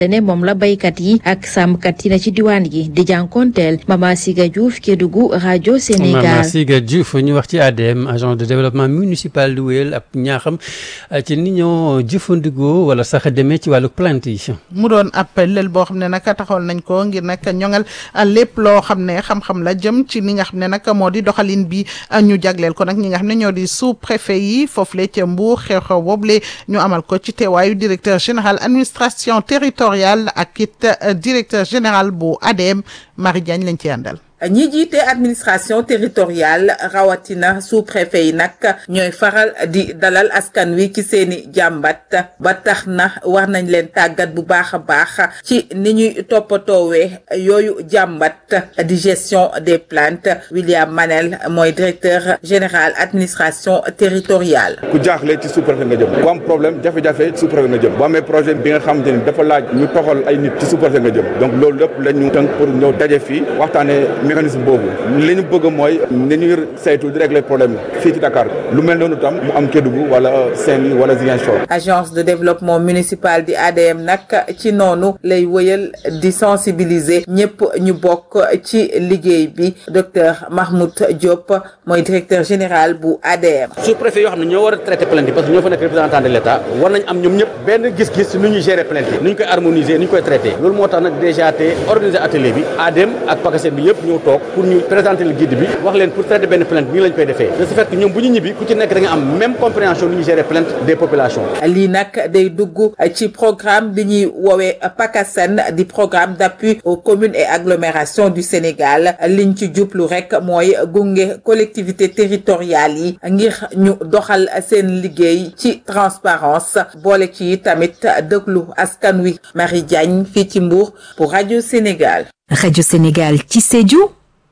ne moom la baykat yi ak sàmmkat yi na ci diwaan gi di jànkonteel Mama Siga Diouf Kédougou rajo Sénégal. Mama Siga Diouf ñu wax ci ADM agence de développement municipal du wéyal ab ñaaxam ci ni ñoo jëfandikoo wala sax demee ci wàllu plante yi. mu doon ab lël boo xam ne nag taxawal nañ ko ngir nag ñoŋal lépp loo xam ne xam-xam la jëm ci li nga xam ne nag moo di doxalin bi ñu jagleel ko nag ñi nga xam ne ñoo di sous préfet yi foofule ca Mbour xew-xew boobule ñu amal ko ci teewaayu directeur général administration territoriale ak it directeur général bu ADM Marie Diagne lañ ci àndal. ñi jiite administration territoriale rawatina sous-préfet yi nag ñooy faral di dalal askan wi ci seeni jàmbat ba tax na war nañ leen tàggat bu baax a baax ci ni ñuy toppatoowee yooyu jàmbat di gestion des plaintes William Manel mooy directeur général administration territoriale. ku jaaxle ci sous-préfet nga jëm ku am problème jafe-jafe sous-préfet nga jëm boo amee projet bi nga xamante ni dafa laaj ñu toxal ay nit ci sous-préfet nga jëm donc loolu lépp la ñu tënk pour ñëw daje fii waxtaanee. mécanisme boobu li ñu bëgg mooy ni ñuy saytu di régler problème fii ci Dakar lu mel noonu tam mu am Kédougou wala Saint-Louis wala Ziguinchor. agence de développement municipal di ADM nag ci noonu lay wëyal di sensibiliser ñëpp ñu bokk ci liggéey bi docteur Mahmoud Diop mooy directeur général bu ADM. sous-préfet yoo xam ne ñoo war a traiter plainte yi parce que ñoo fa nekk représentant de l'État war nañ am ñoom ñëpp benn gis-gis nu ñuy gérer plainte yi nu ñu koy harmoniser nu ñu koy traiter loolu moo tax nag déjà te organiser atelier bi ADM ak PACASEN bi yëpp ñëw toog pour ñu présenter le guide bi wax leen pour traiter benn plainte nii lañ koy defee de ce fait que ñoom bu ñu ñibbi ku ci nekk da nga am même compréhension lu ñu gérer plainte des populations. lii nag day dugg ci programme bi ñuy woowee PACASEN di programme d'appui aux communes et agglomérations du Sénégal liñ ci jublu rek mooy gunge collectivités territoriales yi ngir ñu doxal seen liggéey ci transparence boole ci tamit déglu askan wi Marie Diagne fii ci Mbour pour rajo Sénégal. rajo Sénégal ci Sédhiou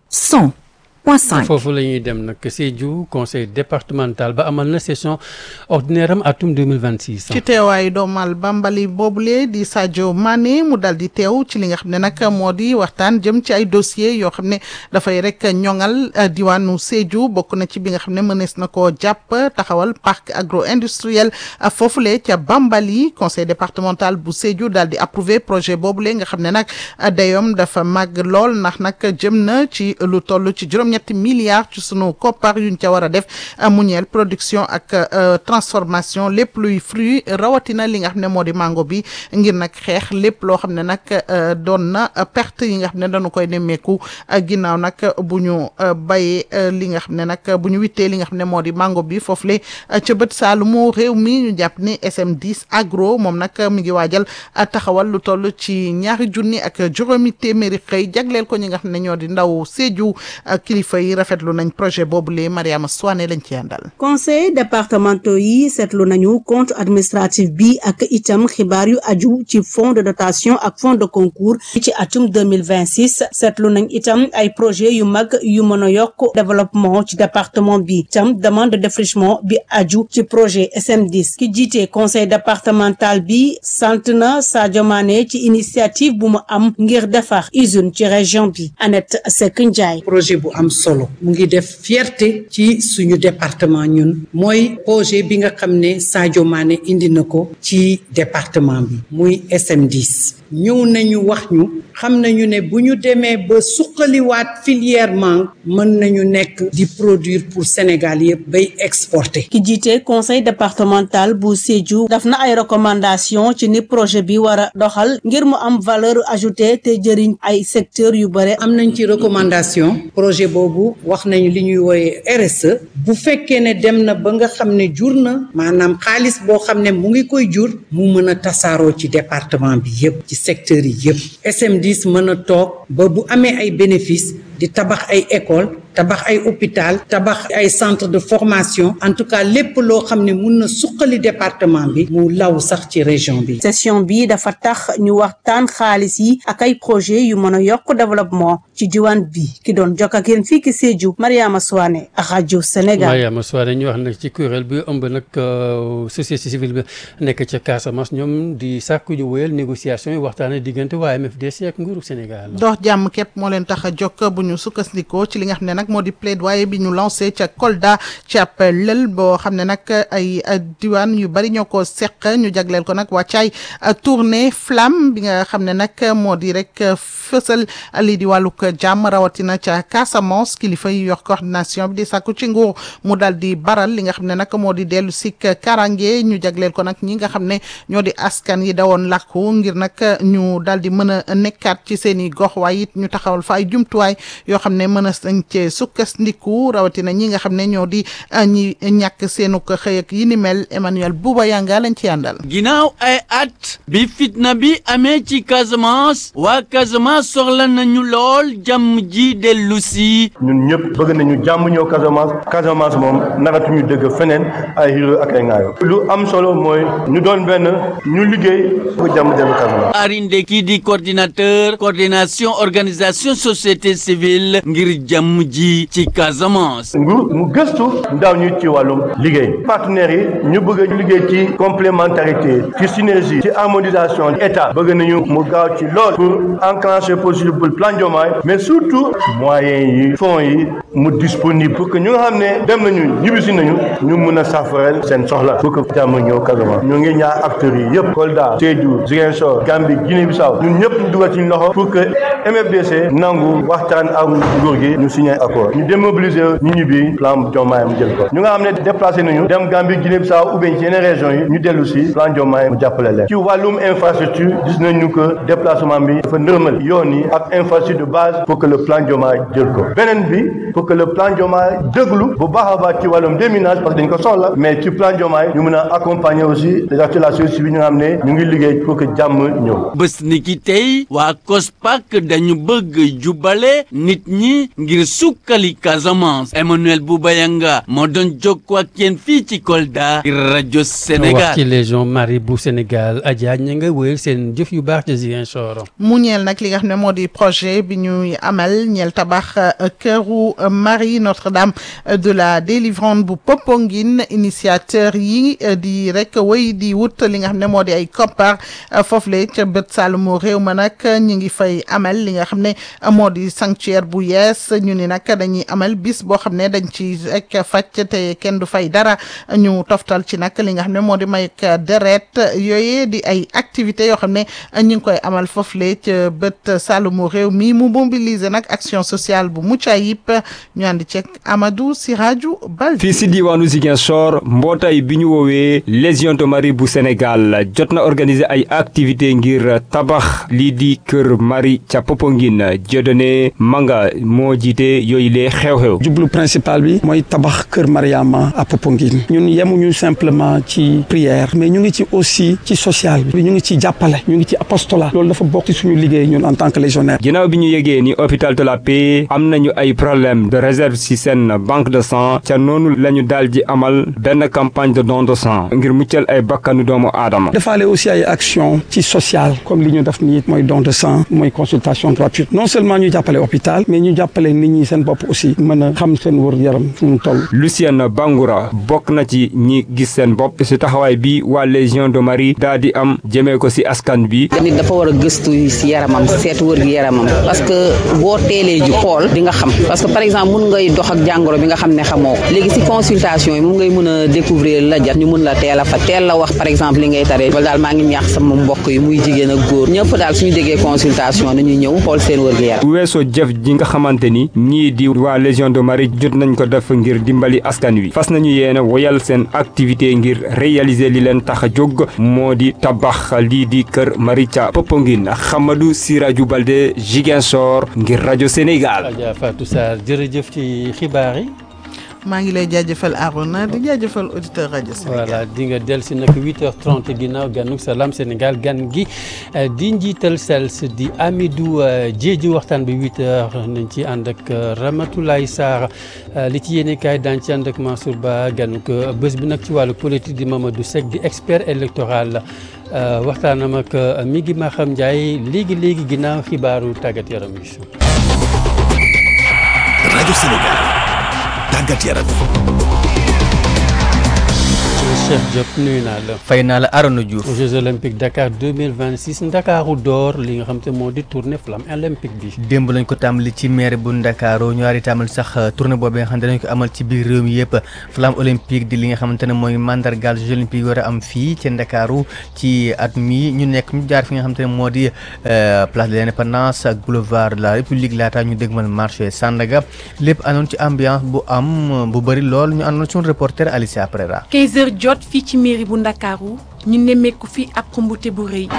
100.5. foofu la ñuy dem nag Sédhiou conseil départemental ba amal na session ordinaire am atum 2026. ci teewaayu doomal bambali boobule di Sadio Mané mu dal di teew ci li nga xam ne nag moo di waxtaan jëm ci ay dossiers yoo xam ne dafay rek ñoŋal diwaanu Sédhiou bokk na ci bi nga xam ne mënees na koo jàpp taxawal parc agro industriel foofule ca bambali conseil départemental bu Sédhiou daal di approuvé projet boobule nga xam ne nag dayoom dafa màgg lool ndax nag jëm na ci lu toll ci juróom-ñetti milliards ci sunu koppar yuñ ca war a def mu ñeel production ak transformation lépp luy fruit rawatina li nga xam ne moo di mango bi ngir nag xeex lépp loo xam ne nag doon na perte yi nga xam ne dañu koy nemmeeku ginnaaw nag bu ñu bayee li nga xam ne nag bu ñu wittee li nga xam ne moo di mango bi foofu le ca bët saalumu réew mi ñu jàpp ni SM10 agro moom nag mi ngi waajal taxawal lu toll ci ñaari junni ak juróomi téeméeri xëy jagleel ko ñi nga xam ne ñoo di ndaw Sédhiou kilifa yi rafetlu nañ projet boobu lee Mariama Soane lañ ci àndal. conseil départementaux yi seetlu nañu compte administratif bi ak itam xibaar yu aju ci fonds de dotation ak fonds de concours ci atum 2026 seetlu nañ itam ay projet yu mag yu mën a yokk développement ci département bi itam demande de défrichement bi aju ci projet SM10 ki jiite conseil départemental bi sant na Sadio Mané ci initiative bu mu am ngir defar usine ci région bi Annette Seck Ndiaye projet bu am solo mu ngi def fierté ci suñu département ñun mooy projet bi nga xam ne Sadio Mané indi na ko ci département bi muy SM10 ñëw nañu wax ñu xam nañu ne bu ñu demee ba suqaliwaat filière mangue mën nañu nekk di produire pour Sénégal yëpp bay exporter. ki jiite conseil départemental bu Sédhiou daf na ay recommandation ci ni projet bi war a doxal ngir mu am valeur ajoutée te jëriñ ay secteurs yu bare. am nañ ci recommandation projet boobu wax nañu li ñuy wooye RSE bu fekkee ne dem na ba nga xam ne jur na maanaam xaalis boo xam ne mu ngi koy jur mu mën a tasaaroo ci département bi yëpp ci secteurs yi yëpp SM10 mën a toog ba bu amee ay bénéfices di tabax ay école tabax ay hôpital tabax ay centre de formation en tout cas lépp loo xam ne mun na suqali département bi mu law sax ci région bi. session bi dafa tax ñu waxtaan xaalis yi ak ay projet yu mën a yokk développement ci diwaan bi ki doon jokk ak yéen fii ki Sédhiou Mariama Souane rajo Sénégal. Mariama Souane ñu wax nag ci kuréel bi ëmb nag société civile bi nekk ca Casamance ñoom di sàkku ju wéyal négociation yi waxtaanee diggante waa MFDC ak nguuru Sénégal. dox jàmm képp moo leen tax a jokk bu ñu ñu sukkandikoo ci li nga xam ne nag moo di plaidoyer bi ñu lancé ca Kolda ci ab lël boo xam ne nag ay diwaan yu bari ñoo ko seq ñu jagleel ko nag wàccaay tournée flamme bi nga xam ne nag moo di rek fësal lii di wàllug jàmm rawatina ca Casamance kilifa yi yor coordination bi di sàkku ci nguur mu dal di baral li nga xam ne nag moo di dellu sik karange ñu jagleel ko nag ñi nga xam ne ñoo di askan yi dawoon làkku ngir nag ñu dal di mën a nekkaat ci seen i gox waaye it ñu taxawal fa ay jumtuwaay yoo xam ne mën a sañ cee sukkandiku rawatina ñi nga xam ne ñoo di ñi ñàkk seenu ko xëy ak yi ni mel Emmanuel Bouba Yanga lañ ci àndal. ginnaaw ay at bi fitna bi amee ci Casamance waa Casamance soxla nañu lool jàmm ji dellu si. ñun ñëpp bëgg nañu jàmm ñëw Casamance Casamance moom naratuñu dëgg feneen ay xiro ak ay ngaayo lu am solo mooy ñu doon benn ñu liggéey bu jàmm dellu Casamance. Arinde kii di coordinateur coordination organisation société civile ngir jàmm ji ci Casamance. nguur mu gëstu ndaw ñi ci wàllum liggéey partenaires yi ñu bëgg a liggéey ci complémentarité ci synergie ci harmonisation état bëgg nañu mu gaaw ci lool pour enclencher possible plan Diomaye mais surtout moyens yi fonds yi mu disponible pour que ñu nga xam ne dem nañu ñibbisi nañu ñu mun a safareel seen soxla pour que jàmm ñëw Casamance ñu ngi ñaar acteurs yi yëpp Kolda Sédhiou Ziguinchor Gambie Guinée Bissau ñun ñëpp ñu dugal ci loxo pour que MFDC nangu waxtaan ak nguur gi ñu signé accord ñu démobiliser ñu ñibbi plan Diomaye mu jël ko ñu nga xam ne déplacé nañu dem Gambie Guinée Bissau ou bien ci yeneen régions yi ñu dellu si plan Diomaye mu jàppale leen ci wàllum infrastructure gis nañu que déplacement bi dafa nërmal yoon yi ak infrastructure de base pour que le plan Diomaye jël ko beneen bi pour que le plan Diomaye déglu bu baax a baax ci wàllum déminage parce que dañ ko soxla mais ci plan Diomaye ñu mën a accompagner aussi les acteurs de la société civile ñu nga xam ne ñu ngi liggéey pour que jàmm ñëw bés ni ki tey waa COSPAC dañu bëgg jubale nit ñi ngir sukkali Casamance Emmanuel Boubayanga moo doon jokkoo ak yéen fii ci Kolda ngir rajo Sénégal wax ci légion Marie bu Sénégal Adja ña nga wéyal seen jëf yu baax ci Ziguinchor. mu ñeel nag li nga xam ne moo di projet bi ñuy amal ñeel tabax këru Marie Notre-Dame de la délivrance bu Popenguine initiateur yi di rek wéy di wut li nga xam ne moo di ay koppar foofule ca bët Saalumu réew ma nag ñu ngi fay amal li nga xam ne moo di sanctuaire bu yees ñu ni nag dañuy amal bis boo xam ne dañ ci rek fàcc te kenn du fay dara ñu toftal ci nag li nga xam ne moo di may deret yooyee di ay activités yoo xam ne ñu ngi koy amal foofule ca bët Saalumu réew mi mu mobiliser nag action sociale bu mucc ayib ñu ànd ceeg Amadou Siraju Bal fii si diwaanu Ziguinchor mbootaay bi ñu woowee Légion de Marie bu Sénégal jot na organiser ay activités ngir tabax lii di kër Marie ca Popenguine Dieudonné Manga moo jiite yooyu lee xew-xew. jublu principal bi mooy tabax kër Mariama à Popenguine ñun yemuñu simplement ci prière mais ñu ngi ci aussi ci social bi ñu ngi ci jàppale ñu ngi ci apostolat loolu dafa bokk ci suñu liggéey ñun en tant que légionnaire. ginnaaw bi ñu yegee ni hôpital de la paix am nañu ay problème de réserve ci seen banque de sang ca noonu la ñu daal di amal benn campagne de don de sang ngir muccal ay bakkanu doomu aadama. defaale aussi ay action ci social comme li ñu def nii mooy don de sang mooy consultation gratuite non seulement ñu jàppale hôpital mais ñu jàppale nit ñi seen bopp aussi mën a xam seen wër yaram fu mu toll. Lucienne Bangoura bokk na ci ñi gis seen bopp ci taxawaay bi waa Légion de Marie daal di am jëmee ko ci askan bi. nit dafa war a gëstu ci yaramam seetu wër gi yaramam parce que boo teelee ju xool di nga xam parce que par exemple mun ngay dox ak jàngoro bi nga xam ne xamoo ko léegi ci consultation yi mun ngay mën a découvrir la jat ñu mun la teel a fa teel la wax par exemple li ngay taree wala daal maa ngi ñaax sama mbokk yi muy jigéen ak góor ñëpp daal suñu déggee consultation nañuy ñëw xool seen wër gi yaram bu weesoo jëf ji nga xamante ni ñii di waa Légion de Marie jot nañ ko def ngir dimbali askan wi fas nañu yéene woyal seen activité ngir réaliser li leen tax a jóg moo di tabax lii di kër Marie ca Popenguine Xamadou Siraju Balde Ziguinchor ngir rajo Sénégal. Adja Fatou Sarr jërëjëf ci xibaar yi. maa ngi lay jaajëfal Arona di jaajëfal auditeur rajo Sénégal. voilà di nga dellu si nag 8h30 ginnaaw ganuk salaam Sénégal gan gi di njiital SELS di Amidou Diédhiou waxtaan bi 8h nañ ci ànd ak Ramatoulaye Sarr li ci yéene kaay daan ci ànd ak Mansour Ba ganuk bés bi nag ci wàllu politique di Mamadou Seck di expert électoral waxtaanam ak mi ngi Maxam Ndiaye léegi léegi ginnaaw xibaaru tàggat yaram yi. rajo Sénégal. tàggat yaram Cheikh Diop nuyu naa la. fay naa la Arona Diouf. Jeux olympiques Dakar 2026 Ndakaaru door li nga xam te moo di tournée flamme olympique bi. démb lañ ko tàmbali ci maire bu Ndakaaru ñu war a tàmbali sax tournée boobu nga xam ne dañ ko amal ci biir réew mi yëpp flamme olympique di li nga xamante ne mooy mandargaal Jeux olympiques war a am fii ci Ndakaaru ci at mi ñu nekk ñu jaar fi nga xamante ne moo di place de l'indépendance ak boulevard de la république laata ñu dégmal marché Sandaga lépp àndoon ci ambiance bu am bu bëri lool ñu àndoon suñu reporter Alicia Prera. 15 heures jot fii ci mairie bu Ndakaaru ñu nemmeeku fi ab xumbute bu rëy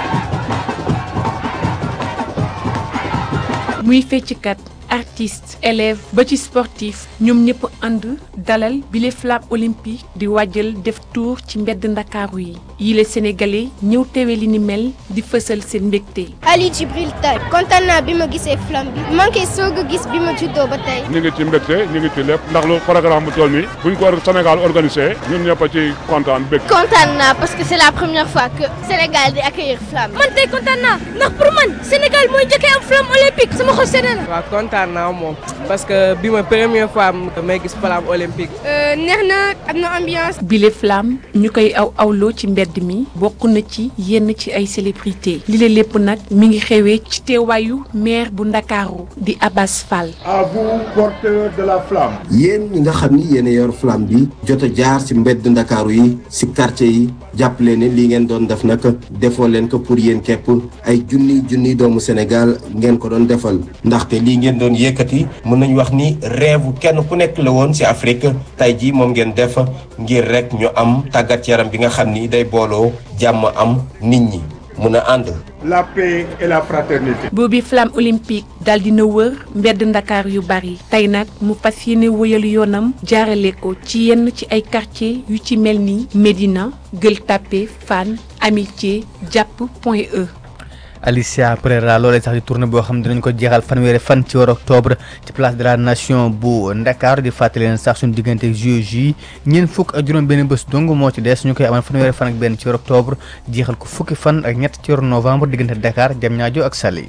muy fecckat artiste élève ba ci sportif ñoom ñëpp ànd dalal bile flamme olympique di wàjjal def tour ci mbedd ndakaaru yi yile sénégalais ñëw teewe li ni mel di fësal seen mbégte Ali Djibril Tay kontaan naa bi ma gisee flamme bi man kay soog a gis bi ma juddoo ba tey ñu ngi ci mbégte ñu ngi ci lépp ndax lu programme bu toll nii buñ ko Sénégal organisé ñun ñëpp a ci kontaan bég kontaan naa parce que c'est la première fois que Sénégal di accueillir flamme man tey kontaan naa ndax pour man Sénégal mooy njëkkee am flamme olympique sama xol sedd na waaw kontaan naa moom parce que bi ma première fois may gis flamme olympique neex na am na ambiance bile flamme ñu koy aw awloo ci mbedd mi bokk na ci yenn ci ay célébrité li la lépp nag mi ngi xewee ci teewaayu maire bu ndakaaru di Abbas Fall à vous porteurs de la flamme yéen ñi nga xam ni yéen a yor flamme bi jot a jaar ci mbedd ndakaaru yi ci quartier yi jàppale ne lii ngeen doon def nag defoo leen ko pour yéen képp ay junni junni doomu Sénégal ngeen ko doon defal ndaxte lii ngeen doon yëkkati mën nañu wax ni rêve kenn ku nekk la woon ci Afrique tey jii moom ngeen def ngir rek ñu am tàggat yaram bi nga xam ni day booloo jàmm am nit ñi mun a ànd. la paix et la fraternité. boobi flamme olympique daal dina wër mbedd ndakaar yu bari tey nag mu fas yéene wëyal yoonam jaarale ko ci yenn ci ay quartier yu ci mel ni Médina Gueule Tapée Fann Amitié Jàpp Point E. Alicia Pereira loolee sax di tournée boo xam ne dinañ ko jeexal fanweeri fan ci weeru octobre ci place de la nation bu Ndakaaru di fàttali leen sax suñu diggante JOJ yi ñeent fukk ak juróom benn bés dong moo ci des ñu koy amal fanweeri fan ak benn ci weeru octobre jeexal ko fukki fan ak ñett ci weeru novembre diggante Dakar Diamniadio ak Saly.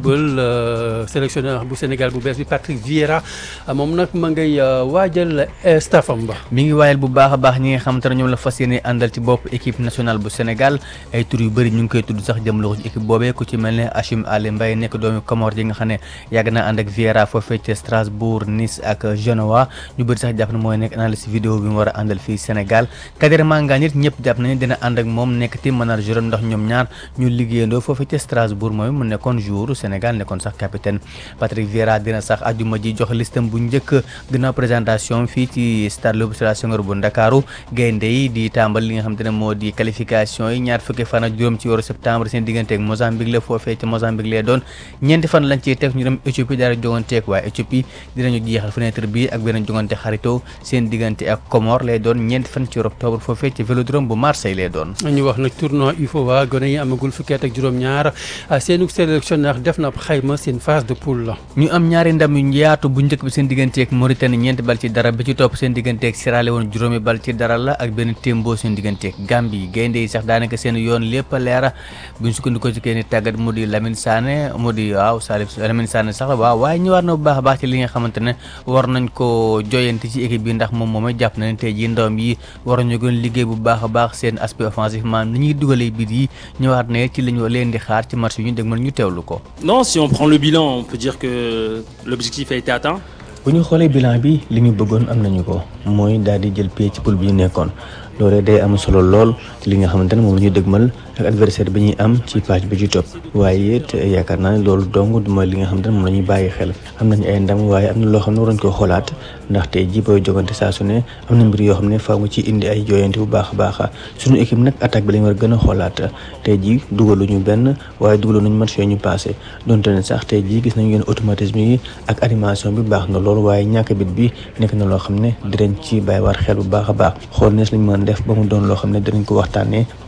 football sélectionneur bu Sénégal bu bees bi Patrick Vieira moom nag ma ngay waajal staffam ba. mi ngi waajal bu baax a baax ñi nga xamante ne ñoom la fas yéene àndal ci bopp équipe nationale bu Sénégal ay tur yu bëri ñu ngi koy tudd sax jëmale ko ci équipe boobee ku ci mel ne Hachim Ali Mbaye nekk doomi Comore ji nga xam ne yàgg na ànd ak Vieira foofee ca Strasbourg Nice ak Genoa ñu bëri sax jàpp na mooy nekk analyse vidéo bi mu war a àndal fii Sénégal Kader Manga nit ñëpp jàpp nañu dina ànd ak moom nekk team manager ndax ñoom ñaar ñu liggéeyandoo foofee ca Strasbourg mooy mu nekkoon joueur Sénégal nekkoon sax capitaine Patrick Vieira dina sax ajuma ji jox listam bu njëkk gannaaw présentation fii ci stade Léopold Sédar Senghor bu Ndakaaru gaynde yi di tàmbal li nga xam te ne moo di qualification yi ñaar fukki fan ak juróom ci weeru septembre seen diggante ak Mozambique la foofee ca Mozambique lay doon ñeenti fan lañ ciy teg ñu dem Éthiopie daal di joganteeg waa Éthiopie dinañu jeexal fenêtre bi ak beneen jogante xarito seen diggante ak Comore lay doon ñeenti fan ci octobre foofee ca Vélodrome bu Marseille lay doon ñu wax nag tournoi UFOA gone yi amagul fukki at ak juróom-ñaar seenu sélectionneur def na xayma seen phase de poule la. ñu am ñaari ndam yu yaatu bu njëkk bi seen digganteeg Mauritanie ñeenti bal ci dara bi ci topp seen digganteeg Sierra Leone juróomi bal ci dara la ak benn témboo seen digganteeg Gambie gaynde yi sax daanaka seen yoon lépp a leera bu ñu sukkandikoo ci kenn tàggat mu di Lamine Sané mu di waaw Salif Lamine Sané sax waaw waaye ñëwaat na bu baax a baax ci li nga xamante ne war nañ ko joyanti ci équipe bi ndax moom moomay jàpp na ne tey jii ndawam yi war nañu gën liggéey bu baax a baax seen aspect offensif maanaam ni ñuy dugalee bit yi ñëwaat na ci li ñu leen di xaar ci match yi ñu dégmal ñu teewlu ko. Non, si on prend le bilan, on peut dire que l'objectif a été atteint. bu ñu xoolee bilan bi li ñu bëggoon am nañu ko mooy daal di jël pied ci poule bi ñu nekkoon loolee day am solo lool ci li nga xamante ne moom la ñuy dëgmal ak adversaire bi ñuy am ci page bi ci topp waaye it yaakaar naa ne loolu dong mooy li nga xamante ne moom la ñuy bàyyi xel am nañu ay ndam waaye am na loo xam ne waruñ ko xoolaat ndaxte ji booy jogante saa su ne am na mbir yoo xam ne faaw nga ci indi ay jooyante bu baax a baax suñu équipe nag attaque bi lañ war a gën a xoolaat tey ji dugaluñu benn waaye dugaluñu match yooyu ñu passé donte ne sax tey ji gis nañu yenn automatisme yi ak animation bi baax na loolu waaye ñàkk bit bi nekk na loo xam ne dinañ ci bàyyi war xel bu baax a baax xool nees lañ mën def ba mu doon loo xam ne dinañ ko waxtaanee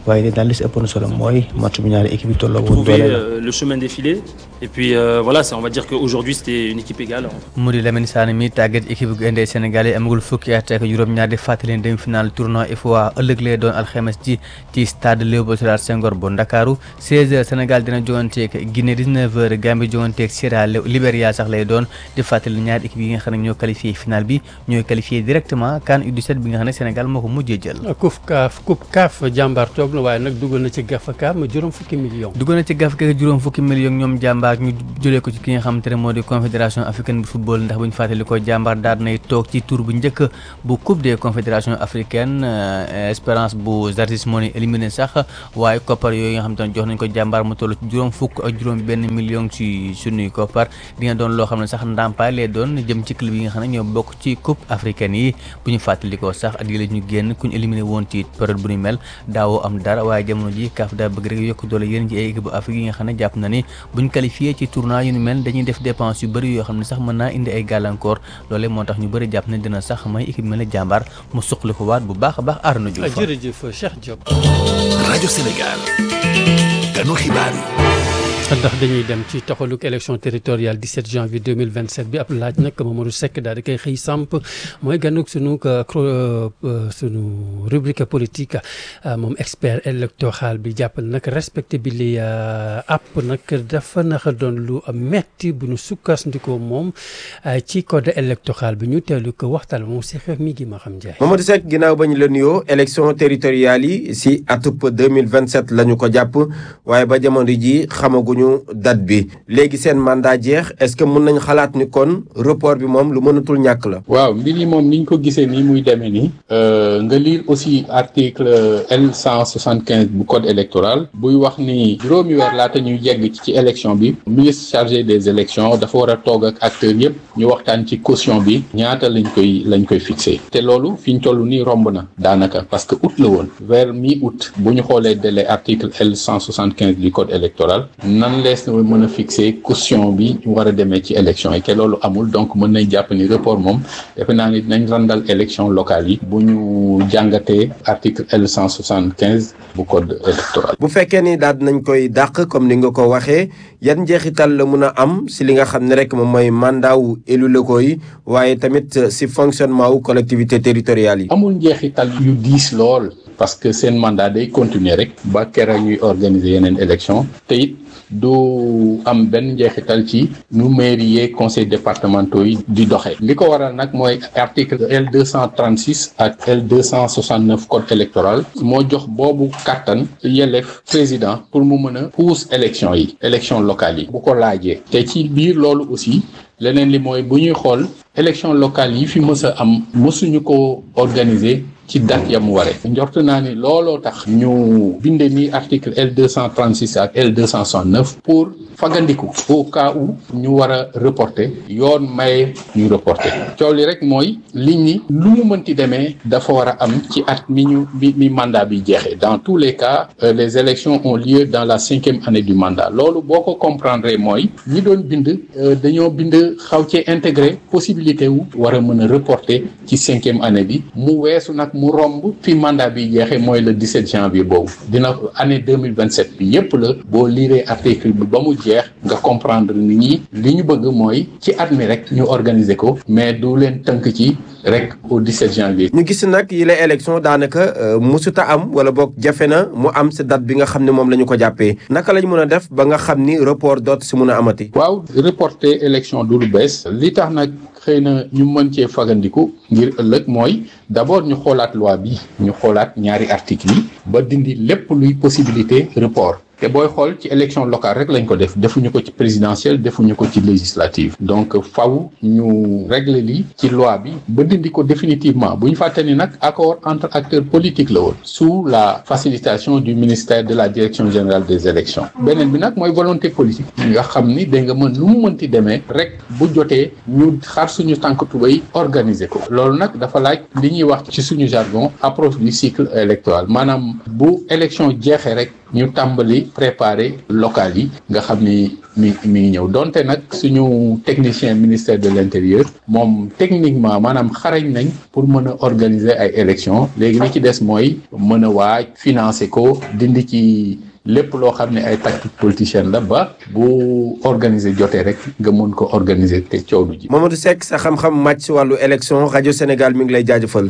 waaye daal li si ëppoon solo mooy match bu ñaari équipe yi tolloo woon trouver doole la. euh, le chemin défilé. Et puis euh, voilà, ça, on va dire qu'aujourd'hui c'était une équipe égale. mu di Lamine Sané mi tàggat équipe gu indee Sénégal yi amagul fukki at ak juróom-ñaar di fàttali demi final tournoi UFOA ëllëg lay doon alxames ji ci stade Léopold Sédar Senghor bu Ndakaaru 16h Sénégal dina joganteeg Guinée 19h Gambie joganteeg Sierra Leone Libéria sax lay doon di fàttali ñaari équipe yi nga xam ne ñoo qualifié final bi ñooy qualifié directement CAN U17 bi nga xam ne Sénégal moo ko mujjee jël. coupe kaaf coupe kaaf jàmbaar toog na waaye nag dugal na ci gafa kaaf ma juróom fukki millions. dugg na ci gaf kek juróom fukki millions ñoom jàmbaar ñu jëlee ko ci ki nga xamante ne moo di confédération africaine bu football ndax bu ñu fàttali ko jàmbaar daal nay toog ci tour bu njëkk bu coupe des confédérations africaines espérance bu Zarzis moo ni éliminé sax waaye koppar yooyu nga xamante ne jox nañ ko jàmbaar mu toll ci juróom fukk ak juróom benn million ci sunuy koppar dina doon loo xam ne sax ndàmpaay lay doon jëm ci club yi nga xam ne ñoo bokk ci coupe africaine yi bu ñu fàttali ko sax at yi la ñu génn ku ñu éliminé woon ci période bu ñu mel daawoo am dara waaye jamono ji kaaf daa bëgg rek yokk doole yéen ci ay équipe bu Afrique yi nga xam ne jàpp na ni buñ qualifié ci tournoi yu ñu mel dañuy def dépense yu bëri yoo xam ne sax mën naa indi ay gàllankoor loolee moo tax ñu bëri jàpp ne dina sax may équipe mel ne jàmbaar mu suqali ko waat bu baax a baax Arnaud Diouf jërëjëf Cheikh Diop. rajo Sénégal ganu xibaar yi. ndax dañuy dem ci taxaluk élection territoriale 17 janvier 2027 bi ab laaj nag Mamadou Seck daal di koy xëy samp mooy ganuk sunu sunu rubrique politique moom expert électoral bi jàppal nag respecté bi li app nag dafa naxa doon lu metti bu ñu sukkandikoo moom ci code électoral bi ñu teelu ko waxtaan moom si xeex mi gi ma xam jaay Mamadou Seck ginnaaw ba ñu la nuyoo élection territoriale yi si atub 2027 la ñu ko jàpp waaye ba jamono ji xamaguñu date bi léegi seen mandat jeex est-ce que mën nañ xalaat ni kon report bi moom lu mënatul ñàkk la. waaw mbir yi moom niñ ko gisee nii muy demee nii nga lire aussi article L 175 bu code électoral buy wax ni juróomi weer laata ñuy yegg ci ci élection bi ministre chargé des élections dafa war a toog ak acteurs yëpp ñu waxtaan ci caution bi ñaata lañ koy lañ koy fixé te loolu fi ñu toll nii romb na daanaka parce que août la woon vers mi août bu ñu xoolee délai article L 175 du code électoral nan lees na mën a fixé caution bi ñu war a demee ci élection yi te loolu amul donc mën nañ jàpp ni report moom defe naa ni dinañ randal élection locale yi bu ñu jàngatee article L 175 bu code électoral. bu fekkee ni daal nañ koy dàq comme ni nga ko waxee yan njeexital la mun a am si li nga xam ne rek moom mooy mandat wu élus locaux yi waaye tamit si fonctionnement wu collectivité territoriale yi. amul njeexital yu diis lool parce que seen mandat day continuer rek ba kera ñuy organiser yeneen élection te it du am benn njeexital ci nu mairie yeeg conseil départementaux yi di doxee li ko waral nag mooy article L 236 ak L 269 code électoral moo jox boobu kàttan yelleef président pour mu mën a pousse élection yi élection locale yi bu ko laajee te ci biir loolu aussi leneen li mooy bu ñuy xool élection locale yi fi mës a am mësuñu ko organiser ci date ya mu waree njort naa ni looloo tax ñu binde ni article L 236 ak L 269 pour fagandiku au cas où ñu war a reporter yoon maye ñu reporter coow li rek mooy liñ ni lu mu mënti demee dafa war a am ci at mi ñu mi mi mandat bi jeexee dans tous les cas euh, les élections ont lieu dans la cinquième année du mandat loolu boo ko comprendre mooy ñi doon bind euh, dañoo bind xaw cee intégré possibilité wu war a mën a reporter ci cinquième année bi mu weesu nag mu romb fi mandat bi jeexee mooy le 17 janvier boobu dina année 2027 bi yépp la boo liiree article bi ba mu jeex nga comprendre ni ñi li ñu bëgg mooy ci at mi rek ñu organiser ko mais du leen tënk ci rek au 17 janvier. ñu gis nag yi la élection daanaka musuta am wala boog jafe na mu am si date bi nga xam ne moom la ñu ko jàppee naka lañ mën a def ba nga xam ni report doot si mun a amati. waaw reporter élection du lu bees li tax nag xëy na ñu mën cee fagandiku ngir ëllëg mooy d'abord ñu xoolaat loi bi ñu xoolaat ñaari article yi ba dindi lépp luy possibilité report te booy xool ci élection locale rek lañ ko def defuñu ko ci présidentielle defuñu ko ci législative donc faw ñu régler li ci loi bi ba dindi ko définitivement bu ñu fàtte ni nag accord entre acteurs politiques la woon sous la facilitation du ministère de la direction générale des élections beneen bi nag mooy volonté politique nga xam ni da nga mën lu mu mënti demee rek bu jotee ñu xar suñu tànk tubay organiser ko loolu nag dafa laaj li ñuy wax ci suñu jargon approche du cycle électoral maanaam bu élection jeexee rek ñu tàmbali préparer local yi nga xam ni mi mi ngi ñëw donte nag suñu technicien ministère de l'intérieur moom techniquement maanaam xarañ nañ pour mën a organiser ay élections léegi li ci des mooy mën a waaj financer ko dindi ci lépp loo xam ne ay tactique politicienne la ba bu organiser jotee rek nga mën ko organiser te coow du ji. Mamadou Seck sa xam-xam màcc si wàllu élection rajo Sénégal mi ngi lay jaajëfal.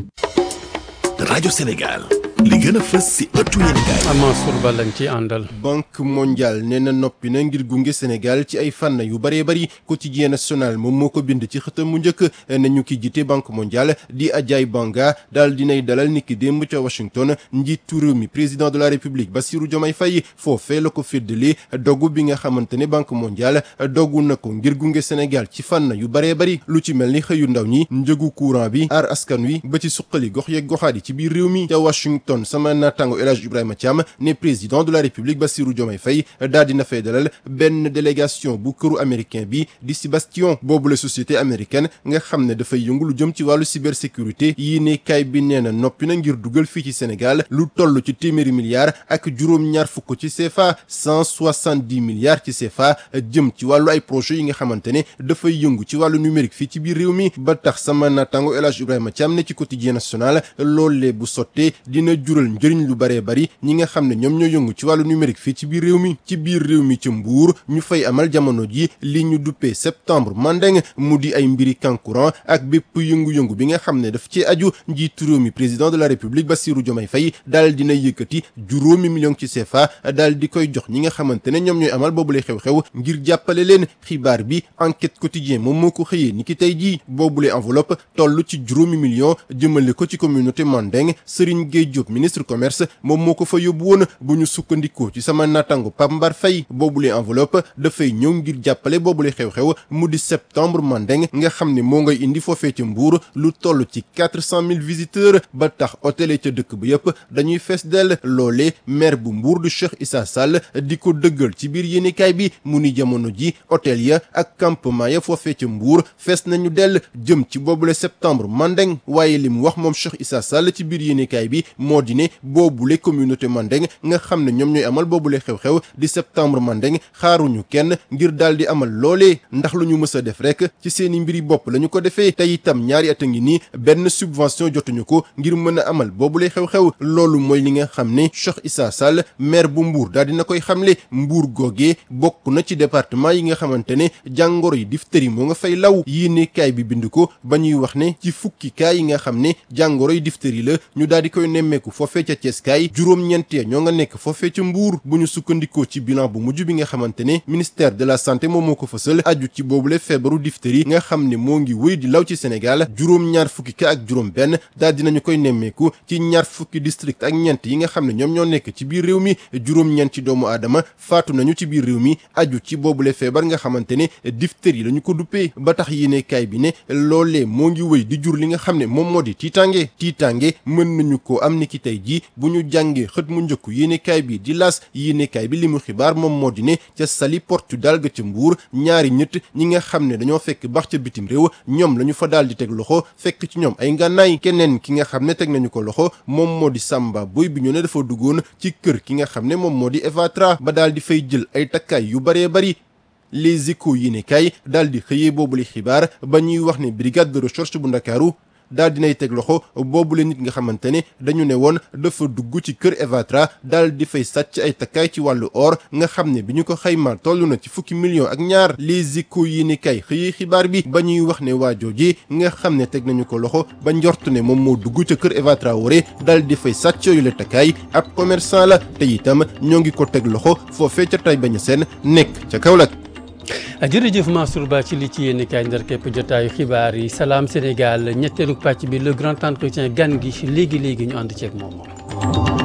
rajo Sénégal li gën a fës si ëttu yéenekaay. Mansour Ba lañ ci àndal. banque mondiale nee na noppi na ngir gunge Sénégal ci ay fànn yu bëree bëri quotidien national moom moo ko bind ci xëtam mu njëkk ne ñu ki jiite banque mondiale di Ajay Banga daal dinay dalal niki démb ca Washington njiitu réew mi président de la république Bassirou Diomaye Faye foofee la ko féddali dogu bi nga xamante ne banque mondiale dogu na ko ngir gunge Sénégal ci fànn yu bëree bëri lu ci mel ni xëyu ndaw ñi njëgu courant bi aar askan wi ba ci suqali gox yeeg goxaat yi ci biir réew mi ca Washington sama naataango El Hadj Ibrahima Thiam ne président de la république Bassirou Diomaye Faye daal dina fay dalal benn délégation bu këru américain bi di si Bastion boobu la société américaine nga xam ne dafay yëngu lu jëm ci wàllu cybersécurité yii ne kaay bi nee na noppi na ngir dugal fii ci Sénégal lu toll ci téeméeri milliards ak juróom-ñaar fukk ci CFA cent soixante-dix milliards ci CFA jëm ci wàllu ay projets yi nga xamante ne dafay yëngu ci wàllu numérique fii ci biir réew mi ba tax sama naataango El Hadj Ibrahima Thiam ne ci quotidien national loolee bu sottee dina jural njëriñ lu baree bari ñi nga xam ne ñoom ñoo yëngu ci wàllu numérique fii ci biir réew mi ci biir réew mi ci mbuur ñu fay amal jamono ji li ñu duppee septembre mandeng mu di ay mbiri kankuran ak bépp yëngu-yëngu bi nga xam ne daf ci aju njiitu réew mi président de la république Bassirou Diomaye Faye daal dina yëkkati juróomi million ci CFA daal di koy jox ñi nga xamante ne ñoom ñooy amal boobule xew-xew ngir jàppale leen xibaar bi enquête quotidien moom moo ko xëyee ni ki tey jii boobule enveloppe toll ci juróomi million jëmale ko ci communauté mandeng Serigne Gueye Diop ministre commerce moom moo ko fa yóbbu woon bu ñu sukkandikoo ci sama natango Pape Mbar Faye boobule enveloppe dafay ñëw ngir jàppale boobule xew-xew mu di septembre mandeng nga xam ne moo ngay indi foofee ca Mbour lu toll ci quatre cent mille visiteurs ba tax hôtel ca dëkk ba yëpp dañuy fees dell loole maire bu Mbour du Cheikh Issa Sall di ko dëggal ci biir yéenekaay bi mu ni jamono ji hôtel ya ak campement ya foofee ca Mbour fees nañu dell jëm ci boobule septembre mandeng waaye li mu wax moom Cheikh Issa Sall ci biir yéenekaay bi moo di ne boobule communauté mandeng nga xam ne ñoom ñooy amal boobule xew-xew di septembre mandeng xaaruñu kenn ngir daal di amal loolee ndax lu ñu mës a def rek ci seeni mbiri bopp la ñu ko defee te itam ñaari at a ngi nii benn subvention jotuñu ko ngir mën a amal boobule xew-xew loolu mooy li nga xam ne Cheikh Issa Sall maire bu Mbour daal dina koy xamle Mbour googee bokk na ci département yi nga xamante ne jàngoro yi diphtérie moo nga fay law yéene kaay bi bind ko ba ñuy wax ne ci fukki kaay yi nga xam ne jàngoro yi diphtérie la ñu daal di koy nemmeeku foofee ca Thiès kaay juróom-ñeent ya ñoo nga nekk foofee ca Mbour bu ñu sukkandikoo ci bilan bu mujj bi nga xamante ne ministère de la santé moom moo ko fësal aju ci boobule feebaru diphtérie nga xam ne moo ngi wéy di law ci Sénégal juróom-ñaar fukki ka ak juróom benn daal dinañu koy nemmeeku ci ñaar fukki district ak ñeent yi nga xam ne ñoom ñoo nekk ci biir réew mi juróom-ñeent ci doomu aadama faatu nañu ci biir réew mi aju ci boobule feebar nga xamante ne diphtérie la ñu ko duppee ba tax yéene kaay bi ne loolee moo ngi wéy di jur li nga xam ne moom moo di tiitange tiitange mën nañu ko am ni ki tey ji bu ñu jàngee xët mu njëkk yéenekaay bi di las yéenekaay bi li mu xibaar moom moo di ne ca Saly Portudal ga ca Mbuur ñaari ñett ñi nga xam ne dañoo fekk bax ca bitim réew ñoom la ñu fa daal di teg loxo fekk ci ñoom ay ngànnaay keneen ki nga xam ne teg nañu ko loxo moom moo di Samba Boy bi ñu ne dafa duggoon ci kër ki nga xam ne moom moo di Evatra ba daal di fay jël ay takkaay yu baree bari les échos yéenekaay daal di xëyee boobu li xibaar ba ñuy wax ne brigade de recherche bu Ndakaaru daal dinay teg loxo boobule nit nga xamante ne dañu ne woon dafa dugg ci kër Evatra daal di fay sàcc ay takkaay ci wàllu or nga xam ne bi ñu ko xaymaa toll na ci fukki millions ak ñaar les échos yi ni kay xëyee xibaar bi ba ñuy wax ne waa jooje nga xam ne teg nañu ko loxo ba njort ne moom moo dugg ca kër Evatra wore daal di fay sàcc yooyu la takkaay ab commerçant la te itam ñoo ngi ko teg loxo foofee ca tay bañ a seen nekk ca Kaolack jërëjëf Mansour Ba ci li ci yéen kaay ndar képp jotaayu xibaar yi salaam Sénégal ñetteelu pàcc bi le grand entretien gan gi léegi léegi ñu ànd ceeg moom.